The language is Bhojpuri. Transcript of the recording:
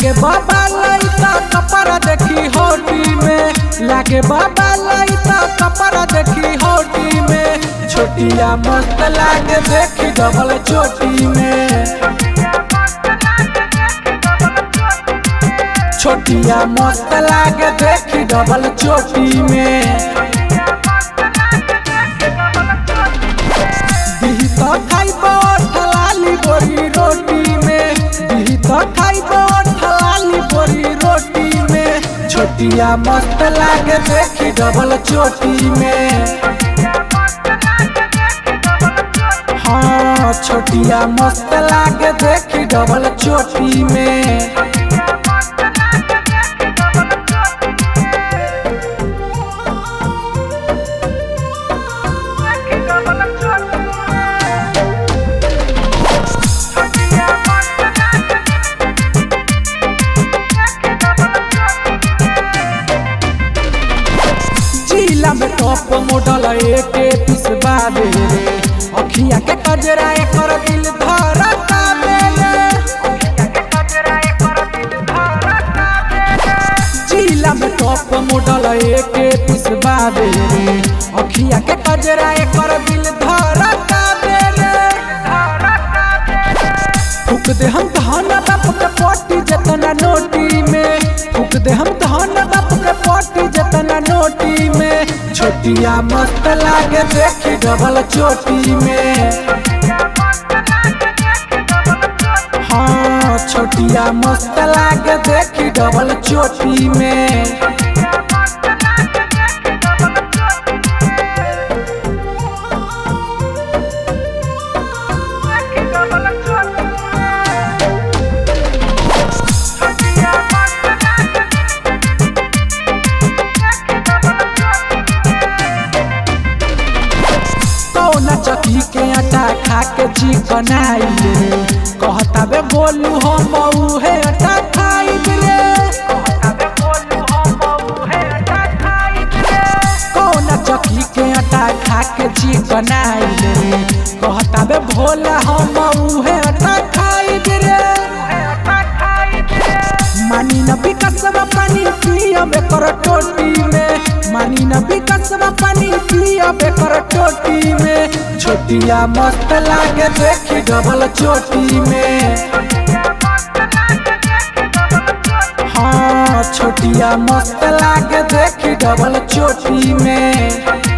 लागे बाबा लइता कपड़ा देखी होटी में लागे बाबा लइता कपड़ा देखी होटी में छोटिया मस्त लागे देखी डबल चोटी में छोटिया मस्त लागे देखी डबल चोटी में दिही तो खाइबो ठलाली बोरी रोटी में दिही तो खाइबो ठलाली बोरी रोटी में छोटिया मस्त लागे देखी डबल चोटी में हाँ छोटिया मस्त लागे देखी डबल चोटी में जिला में टॉप मॉडल एके पीस बाबे रे अखिया के कजरा एकर दिल धरता बेले जिला में टॉप मॉडल एके पीस बाबे रे अखिया के कजरा एकर दिल धरता बेले फूक दे हम धन बाप के पोटी जतना नोटी में फूक दे हम धन बाप के पोटी जतना नोटी में छोटिया मस्त लागे देखी डबल चोटी में हाँ छोटिया मस्त लागे देखी डबल चोटी में कौना चकी के आटा खा के चिकनाई रे कहता बे बोलू हम उहे आटा खाई रे कौना चकी के आटा खा के चिकनाई रे कहता बे भोला हम उहे आटा खाई रे मानी न विकसवा पानी पियब एकर टोटी में मानी न विकसवा पानी पियब एकर टोटी में छोटिया मस्त लागे देखी डबल चोटी में हाँ छोटिया मस्त लागे देखी डबल चोटी में